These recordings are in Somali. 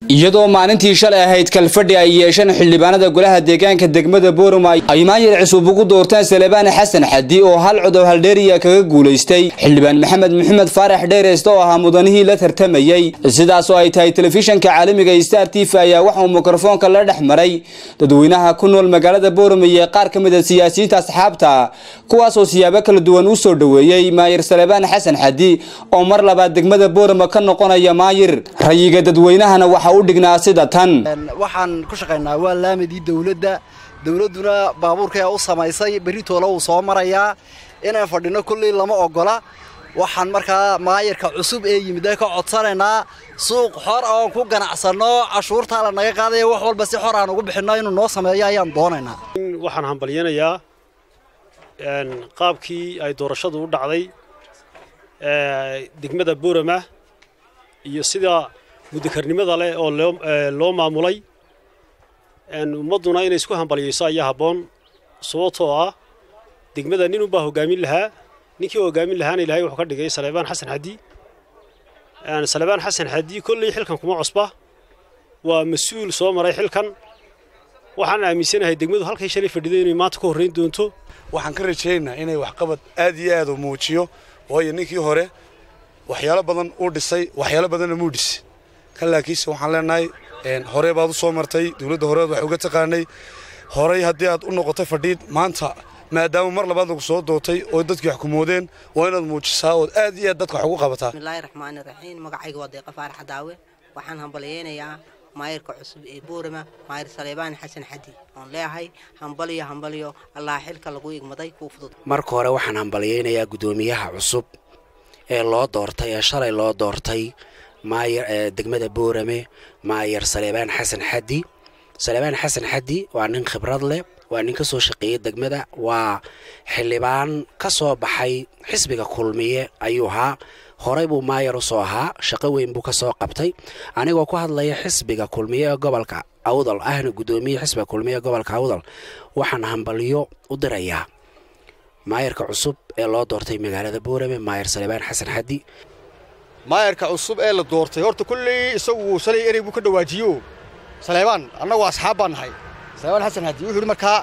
iyadoo maalintii shalay ahayd kalfadhi ay yeesheen xildhibaanada golaha deegaanka degmada boorama ay maayir cusub ugu doorteen salebaan xasan xadi oo hal codow haldheeriya kaga guulaystay xildhibaan maxamed maxamed faarax dheereyste oo ahaa mudanihii la tartamayey sidaas oo ay tahay telefishanka caalamiga star t v ayaa waxauu mikrofoonka la dhex maray dadweynaha ku nool magaalada boorama iyo qaar ka mid a siyaasiyiinta asxaabta kuwaasoo siyaabo kala duwan u soo dhoweeyey maayir salebaan xasan xadi oo mar labaad degmada boorama ka noqonaya maayir rayiga dadweynahana waxa u dhignaa sida tan waxaan ku shaqaynaa waa laamadii dawladda dawladduna baabuurkaa u samaysay berritoola wuu soo marayaa inaan fadhino kullii lama ogola waxaan markaa maayirka cusub ee yimid ka codsanaynaa suuq xor oon ku ganacsanno cashuurtaa la naga qaadaya wax walba si xor aan ugu bixinno inuu noo sameeyo ayaan doonaynaa waxaan hambalyanayaa qaabkii ay doorashadu u dhacday degmada boorama iyo sida mudakarnimada leh oo loo maamulay ummadduna inay isku hambalyayso ayaa habboon sababtoo ah degmada nin unbaa hoggaamin lahaa ninkii hoggaamin lahaana ilahay wuxuu ka dhigay salebaan xasan xadi salebaan xasan xadi kolley xilkan kuma cusba waa mas-uul soo maray xilkan waxaan aaminsanahay degmadu halkay shalay fadhiday inay maanta ka horrayn doonto waxaan ka rajaynaynaa inay waxqabad aad iyo aad u muujiyo waayo ninkii hore waxyaalo badan uu dhisay waxyaalo badanna muu dhisi kan laakiinse waxaan leenahay horey baad u soo martay dawladda horeed wax uga taqaanay horey haddii aad u noqotay fadhiid maanta maadaama mar labaad lagu soo dootay oo dadkii wax kumoodeen waa inaad muujisaa ood aad iyo aad dadka wax ugu qabataa bismillaahi raxmaani raxiim magacayga waa deeqa faarax daawe waxaan hambalyaynayaa maayirka cusub ee boorama maayir saleebaan xasan xadi oon leeyahay hambalyo hambalyo allaha xilka lagu igmaday kuu fudud marka hore waxaan hambalyaynayaa guddoomiyaha cusub ee loo doortay ee shalay loo doortay maayir degmada boorame maayir saleebaan xasan xadi saleebaan xasan xadi waa nin khibrad leh waa nin ka soo shaqeeyey degmada waa xildhibaan ka soo baxay xisbiga kulmiye ayuu ahaa horey buu maayar usoo ahaa shaqo weyn buu ka soo qabtay anigoo ku hadlaya xisbiga kulmiye ee gobolka awdal ahna guddoomiye xisbiga kulmiye ee gobolka awdal waxaan hambalyo u dirayaa maayarka cusub ee loo doortay magaalada boorame maayir saleebaan xasan xadi maayarka cusub ee la doortay horta kulley isagu shalay erey buu ka dhawaajiyo saleebaan annagu asxaab baan nahay saleebaan xasan xadi wuxuu yidhi markaa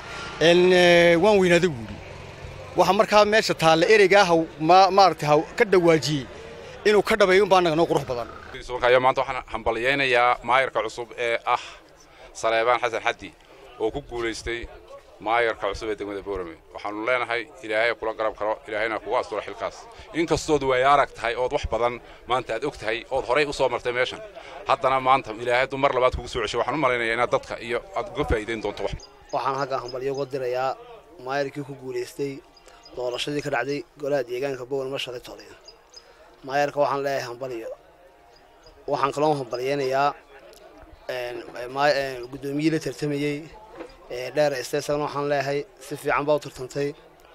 waan weynaaday buu yidhi waxa markaa meesha taalla ereygaa haw maaragtay haw ka dhawaajiyey inuu ka dhabeeyo unbaa annaga noo qurux badan maanta waxaan hambalyaynayaa maayarka cusub ee ah saleebaan xasan xadi oo ku guulaystay maayarka cusub ee degmada boorame waxaanu leenahay ilaahay kula garab karo ilaahayna kugu asturo xilkaas inkastood way arag tahay ood wax badan maanta aad og tahay ood horay u soo martay meeshan haddana maanta ilaahay hadduu mar labaad kugu soo cesho waxaan u malaynayaa inaad dadka iyo aad uga faa'iidayn doonto wax waxaan halkan hambalyo uga dirayaa maayarkii ku guulaystay doorashadii ka dhacday golaha deegaanka boorama shalay toliya maayarka waxaan leeyahay hambalyo waxaan kaloo hambalyaynayaa guddoomiyihii la tartamayey dheer isagana waxaan leeyahay si fiican baa u tartantay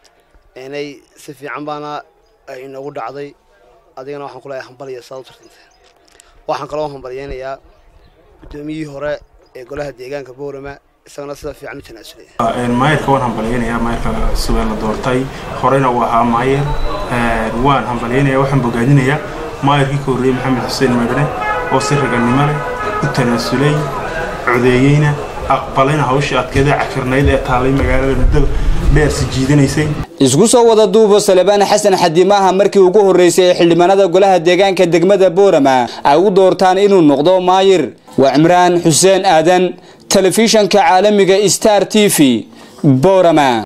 inay si fiican baana ay inagu dhacday adigana waxaan ku leeyahay hambalyo saad u tartantay waxaan kaloo hambalyaynayaa guddoomiyihii hore ee golaha deegaanka boorama isagana sida fiican u tanaasulay maayirka waan hambalyaynayaa maayirka cusub ee la doortay horeyna uu ahaa maayir waan hambalyaynayaa waxaan bogaadinayaa maayirkii ka horreeyey maxamed xuseen madane oo si raganimo leh u tanaasulay codeeyeyna aqbalayna hawshii adkeeda cakirnayd ee taallay magaalada muddada dheer si jiidanaysay isku soo wada duubo salebaan xasan xadi maaha markii ugu horreysay ee xildhibaanada golaha deegaanka degmada boorama ay u doortaan inuu noqdo maayir waa cimraan xuseen aadan telefishanka caalamiga star t v boorama